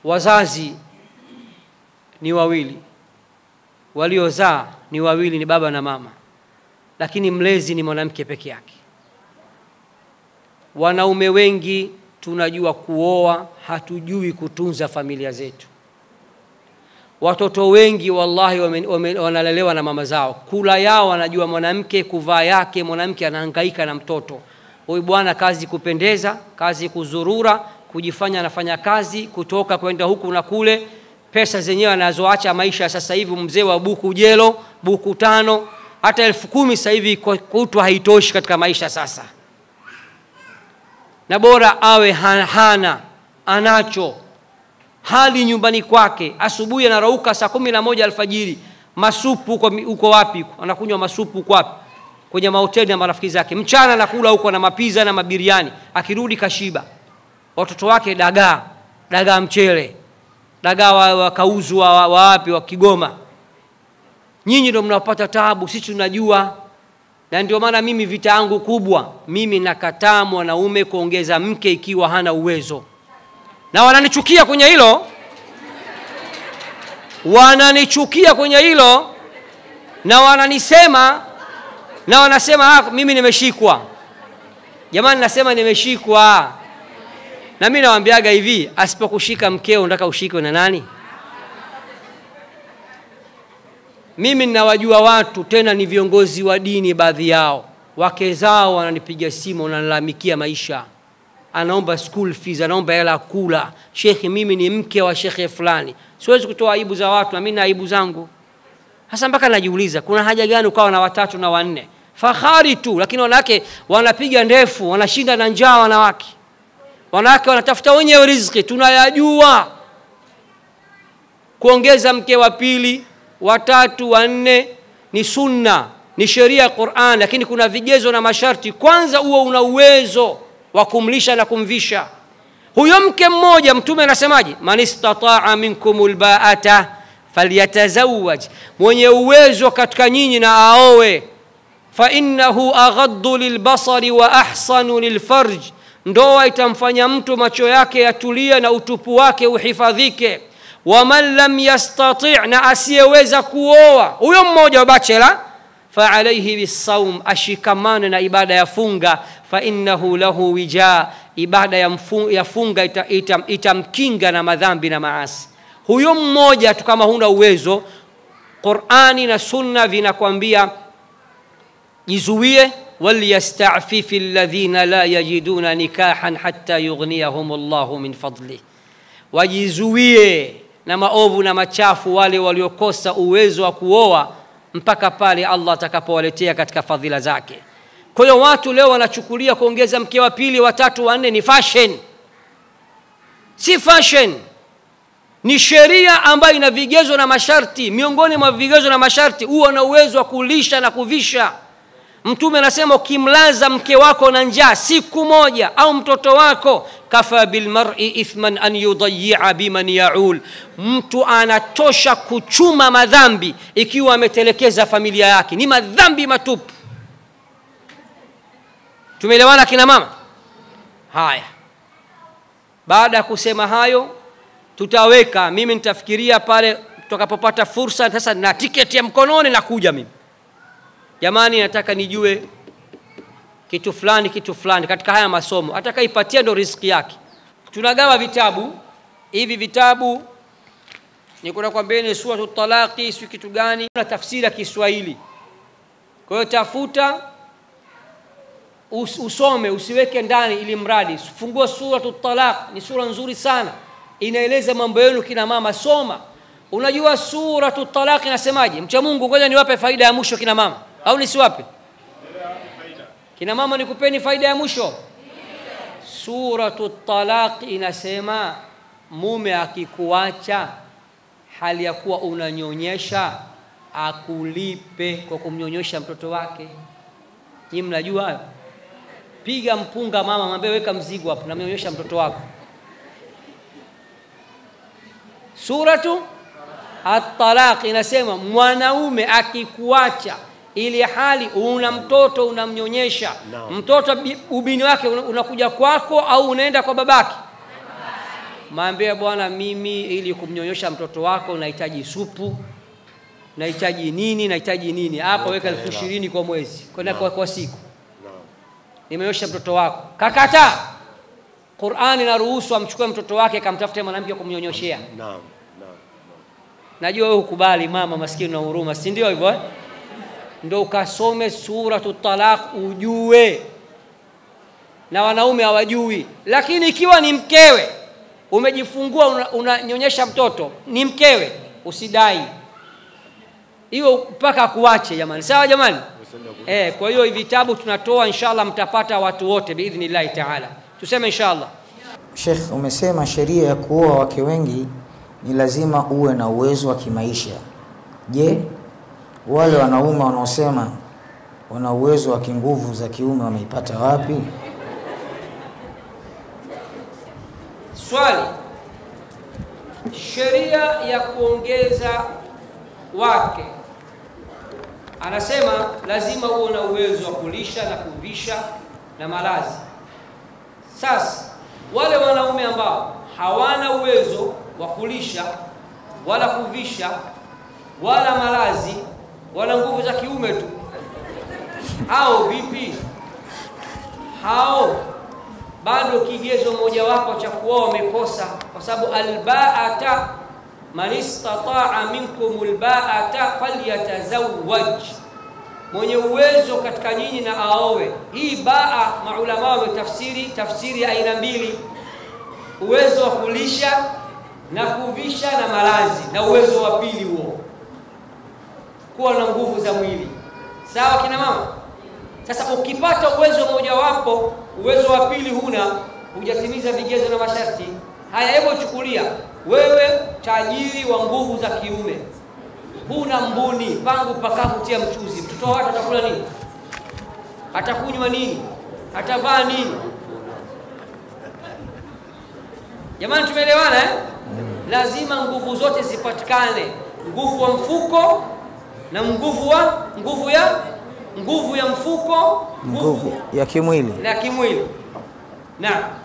wazazi ni wawili waliozaa ni wawili ni baba na mama lakini mlezi ni mwanamke peke yake wanaume wengi tunajua kuoa hatujui kutunza familia zetu watoto wengi wallahi wame, wame, wanalelewa na mama zao kula yao wanajua mwanamke kuvaa yake mwanamke anahangaika na mtoto huyu bwana kazi kupendeza kazi kuzurura kujifanya anafanya kazi kutoka kwenda huku na kule pesa zenyewe anazoacha maisha sasa hivi mzee wa buku jelo buku tano hata elfu kumi sasa hivi kutwa haitoshi katika maisha sasa na bora awe hana anacho hali nyumbani kwake asubuhi anarauka saa kumi na moja alfajiri masupu huko, huko wapi anakunywa masupu huko wapi kwenye mahoteli na marafiki zake mchana anakula huko na mapiza na mabiriani akirudi kashiba watoto wake dagaa dagaa mchele dagaa wakauzu wa, wa, wa wapi wa kigoma nyinyi ndio mnapata tabu sisi tunajua na ndio maana mimi vita yangu kubwa mimi nakataa mwanaume kuongeza mke ikiwa hana uwezo na wananichukia kwenye hilo wananichukia kwenye hilo na wananisema na wanasema ah, mimi nimeshikwa jamani nasema nimeshikwa na mi nawambiaga hivi asipokushika mkeo unataka ushikwe na nani mimi ninawajua watu tena ni viongozi wa dini baadhi yao wake zao wananipiga simu wanalalamikia maisha anaomba school fees anaomba hela kula shekhe mimi ni mke wa shekhe fulani siwezi kutoa aibu za watu na mimi na aibu zangu hasa mpaka najiuliza kuna haja gani ukawa na watatu na wanne fahari tu lakini wanawake wanapiga ndefu wanashinda na njaa wanawake wanawake wanatafuta wenyewe riziki tunayajua kuongeza mke wa pili watatu wanne ni sunna ni sheria ya quran lakini kuna vigezo na masharti kwanza huo una uwezo wa kumlisha na kumvisha huyo mke mmoja mtume anasemaje man istataa minkum lbaata falyatazawaj mwenye uwezo katika nyinyi na aowe fainnahu aghaddu lilbasari wa ahsanu lilfarj ndoa itamfanya mtu macho yake yatulie na utupu wake uhifadhike waman lam yastati na asiyeweza kuoa huyo mmoja wa bachela faalaihi bisaum ashikamane na ibada ya funga fainnahu lahu wija ibada ya, mfu, ya funga itamkinga ita, ita na madhambi na maasi huyo mmoja tu kama huna uwezo qurani na sunna vinakwambia jizuie walyastafifi ladhina la yajiduna nikahan hata yughniyahum llahu min fadlih wajizuie na maovu na machafu wale waliokosa uwezo wa kuoa mpaka pale allah atakapowaletea katika fadhila zake kwa hiyo watu leo wanachukulia kuongeza mke wa pili watatu wanne ni fashion si fashion ni sheria ambayo ina vigezo na masharti miongoni mwa vigezo na masharti huwa na uwezo wa kulisha na kuvisha mtume anasema ukimlaza mke wako na njaa siku moja au mtoto wako kafa bilmari ithman an yudayia biman yaul mtu anatosha kuchuma madhambi ikiwa ametelekeza familia yake ni madhambi matupu tumeelewana kina mama haya baada ya kusema hayo tutaweka mimi nitafikiria pale tutakapopata fursa sasa na tiketi ya mkononi nakuja mimi jamani nataka nijue kitu fulani kitu fulani katika haya masomo atakaipatia ndo riski yake tunagawa vitabu hivi vitabu nikuna kwambeni suratu talaqi si kitu gani na tafsiri ya kiswahili kwa hiyo tafuta us, usome usiweke ndani ili mradi fungua suratu talaq ni sura nzuri sana inaeleza mambo yenu kina mama soma unajua suratu talaq inasemaje mcha mungu ngoja niwape faida ya mwisho kina mama au nisiwape kina mama nikupeni faida ya mwisho suratu talaq inasema mume akikuacha hali ya kuwa unanyonyesha akulipe kwa kumnyonyesha mtoto wake nyii mnajua hayo piga mpunga mama mwambie weka mzigo hapo namnyonyesha mtoto wako suratu at-talaq inasema mwanaume akikuacha ili hali una mtoto unamnyonyesha Naam. mtoto bi- ubini wake una- unakuja kwako au unaenda kwa babake Mwambie bwana, mimi ili kumnyonyesha mtoto wako nahitaji supu, nahitaji nini, nahitaji nini. Hapa weka elfu ishirini kwa mwezi kwenda kwa, kwa siku, nimenyosha mtoto wako. Kakata, Qur'ani inaruhusu amchukue mtoto wake akamtafute mwanamke kumnyonyoshea. Naam, naam. Najua wewe hukubali, mama maskini na huruma, si ndio hivyo eh? Ndo ukasome suratu Talaq ujue, na wanaume hawajui. Lakini ikiwa ni mkewe umejifungua, una- unanyonyesha mtoto, ni mkewe, usidai hiyo mpaka akuache. Jamani, sawa jamani? Eh, kwa hiyo hivi vitabu tunatoa, inshallah mtapata watu wote biidhnillahi taala. Tuseme inshallah. Sheikh, umesema sheria ya kuoa wake wengi ni lazima uwe na uwezo wa kimaisha. Je, wale wanaume wanaosema wana uwezo wa kinguvu za kiume wameipata wapi? Swali, sheria ya kuongeza wake, anasema lazima uwe na uwezo wa kulisha na kuvisha na malazi. Sasa wale wanaume ambao hawana uwezo wa kulisha wala kuvisha wala malazi wala nguvu za kiume tu, hao vipi? Hao bado kigezo mojawapo cha kuoa wamekosa, kwa sababu albaata man istataa minkum albaata falyatazawwaj, mwenye uwezo katika nyinyi na aowe. Hii baa maulama wametafsiri tafsiri ya aina mbili, uwezo wa kulisha na kuvisha na malazi, na uwezo wa pili huo kuwa na nguvu za mwili. Sawa kina mama? Sasa ukipata uwezo mojawapo, uwezo wa pili huna, hujatimiza vigezo na masharti haya. Hebu chukulia wewe tajiri wa nguvu za kiume, huna mbuni pangu pakavu tia mchuzi, mtoto wa watu atakula nini? Atakunywa nini? Atavaa nini? Jamani, tumeelewana eh? Lazima nguvu zote zipatikane, nguvu wa mfuko na nguvu wa nguvu ya nguvu ya mfuko, Nguvu ya kimwili. na kimwili. Naam.